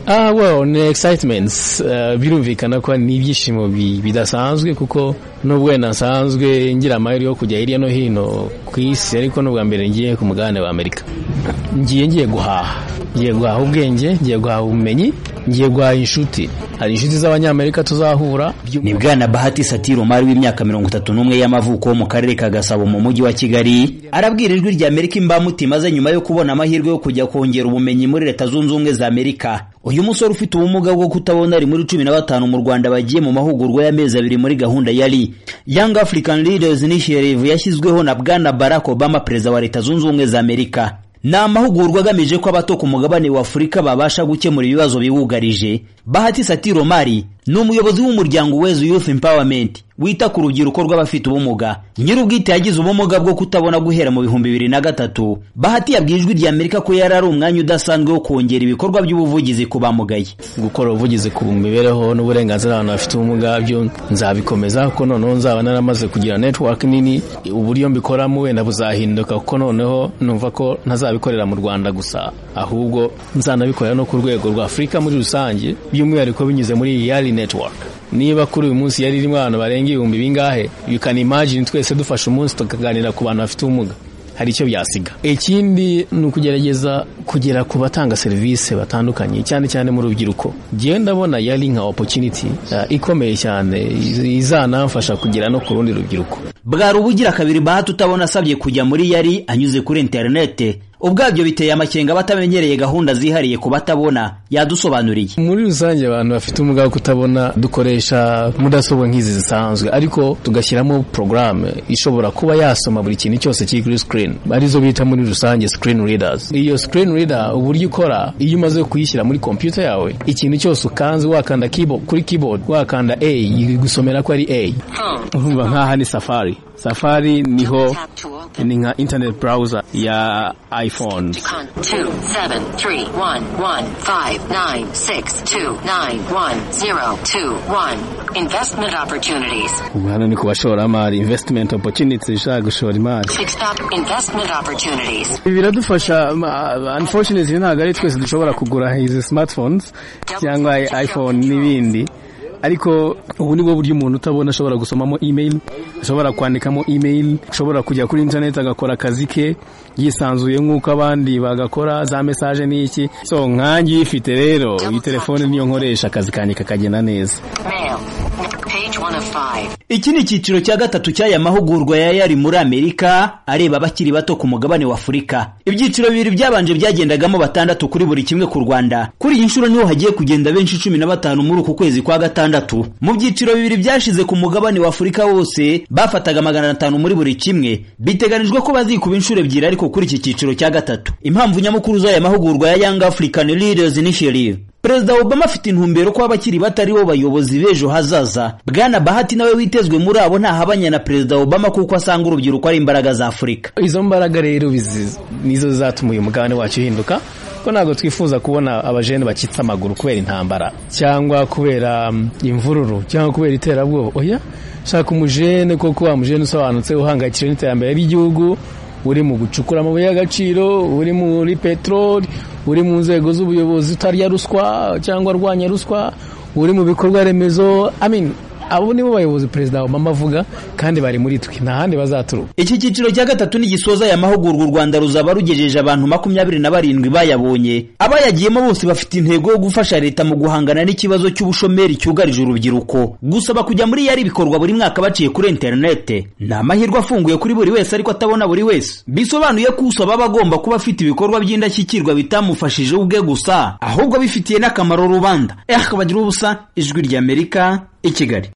ah well ni excitements eh, birumvikana ko ni ibyishimo bi- bidasanzwe kuko nubwo wenda nsanzwe ngira amahirwe yo kujya hirya no hino ku isi ariko n'ubwa mbere ngiye ku mugabane wa amerika ngiye ngiye guhaha ngiye guhaha ubwenge ngiye guhaha ubumenyi ngiye guhaha inshuti hari inshuti z'abanyamerika tuzahura ni bwana bahati satire umari w'imyaka mirongo itatu n'umwe y'amavuko wo mu karere ka gasabo mu mujyi wa kigali arabwira ijwi rya amerika imbamutima ze nyuma yo kubona amahirwe yo kujya kongera ubumenyi muri leta zunze ubumwe za amerika uyu musore ufite ubumuga bwo kutabona ari muri cumi na batanu mu rwanda bagiye mu mahugurwa y'amezi abiri muri gahunda ya ri young african leaders initiative yashyizweho na bwana barack obama perezida wa leta zunze ubumwe za amerika ni amahugurwa agamije ko abato ku mugabane wa afurika babasha gukemura ibibazo bibugarije bahati satire omari ni umuyobozi w'umuryango wezu youth empowerment wita ku rubyiruko rw'abafite ubumuga nyir'ubwite yagize ubumuga bwo kutabona guhera mu bihumbi bibiri na gatatu bahati yabwiye ijwi rya amerika ko yari ari umwanya udasanzwe wo kongera ibikorwa by'ubuvugizi ku bamugaye gukora ubuvugizi ku mibereho n'uburenganzira abantu bafite ubumuga byo nzabikomeza kuko noneho nzaba naramaze kugira network nini uburyo mbikoramo wenda buzahinduka kuko noneho numva ko ntazabikorera mu rwanda gusa ahubwo nzanabikorera no ku rwego rwa afurika muri rusange by'umwihariko binyuze muri yari network niba kuri uyu munsi yari irimo abantu barenga ibihumbi bingahe you can imagine twese dufashe umunsi tukaganira ku bantu bafite ubumuga hari icyo byasiga ikindi ni ukugerageza kugera ku batanga serivisi batandukanye cyane cyane mu rubyiruko ngewe ndabona yari nka opportunity eh, ikomeye cyane iz- izanamfasha kugera no ku rundi rubyiruko bwari ubugira kabiri bahati utabona asabye kujya muri yari anyuze kuri interinete ubwabyo biteye amakenga abatamenyereye gahunda zihariye ku batabona yadusobanuriye muri rusange abantu bafite ubumuga bwo kutabona dukoresha mudasobwa nk'izi zisanzwe ariko tugashyiramo porogaramu ishobora kuba yasoma buri kintu cyose kiri kuri screen arizo bita muri rusange screen readers iyo screen reader uburyo ikora iyo umaze kuyishyira muri kompiyuta yawe ikintu cyose ukanze wakanda keyboard, kuri keyboard wakanda a igusomera ko ari a urumva nk'aha ni safari safari niho Tap to open. ni nka internet browser ya iphone Con two seven three one one five nine six two nine one zero two one. Investment opportunities. ubu hano ni ku bashoramari investment opportunities ishaka gushora imari Fixed up investment opportunities. ibi biradufasha ma- unfortunately ntabwo ari twese dushobora kugura izi smartphones cyangwa iphone n'ibindi ariko ubu ni bwo buryo umuntu utabona ashobora gusomamo email ashobora kwandikamo email ashobora kujya kuri internet agakora akazi ke yisanzuye nk'uko abandi bagakora za message n'iki so nkange uyifite rero iyi telefone niyo nkoresha akazi kanjye kakagenda neza Mail. Page one of five. iki ni icyiciro cya gatatu cy'aya mahugurwa ya yari muri amerika areba abakiri bato ku mugabane wa afurika ibyiciro bibiri byabanje byagendagamo batandatu kuri buri kimwe ku rwanda kuri iyi nshuro niho hagiye kugenda benshi cumi na batanu muri uku kwezi kwa gatandatu mu byiciro bibiri byashize ku mugabane wa afurika wose bafataga magana atanu muri buri kimwe biteganijwe ko bazikuba inshuro ebyiri ariko kuri iki cyiciro cya gatatu impamvu nyamukuru z'aya mahugurwa ya young african leaders initiative Perezida Obama afite intumbero ko abakiri bato ari bo bayobozi b'ejo hazaza bwana bahati nawe witezwe muri abo ntahabanya na perezida Obama kuko asanga urubyiruko ari imbaraga za afurika izo mbaraga rero bizi- nizo zatuma uyu mugabane wacu uhinduka ko ntabwo twifuza kubona abajene bakitse amaguru kubera intambara cyangwa kubera mm, imvururu cyangwa kubera iterabwoba oya shaka umujene koko wa mujene usobanutse uhangayikishijwe n'iterambere ry'igihugu uri mu gucukura amabuye y'agaciro uri muri peteroli uri mu nzego z'ubuyobozi utarya ruswa cyangwa arwanya ruswa uri mu bikorwa remezo I mean, abo nibo bayobozi perezida obama avuga kandi bari muri twe nta handi bazaturuka iki cyiciro cya gatatu nigisoza aya mahugurwa u rwanda ruzaba rugejeje abantu makumyabiri na barindwi bayabonye abayagiyemo bose bafite intego yo gufasha leta mu guhangana n'ikibazo cy'ubushomeri cyugarije urubyiruko gusaba kujya muri yari bikorwa buri mwaka baciye kuri interinete ni amahirwe afunguye kuri buri wese ariko atabona buri wese bisobanuye ko usaba aba agomba kuba afite ibikorwa by'indashyikirwa bitamufashije ubwe gusa ahubwo bifitiye n'akamaro rubanda eh kabagira ubusa ijwi ry'amerika i kigali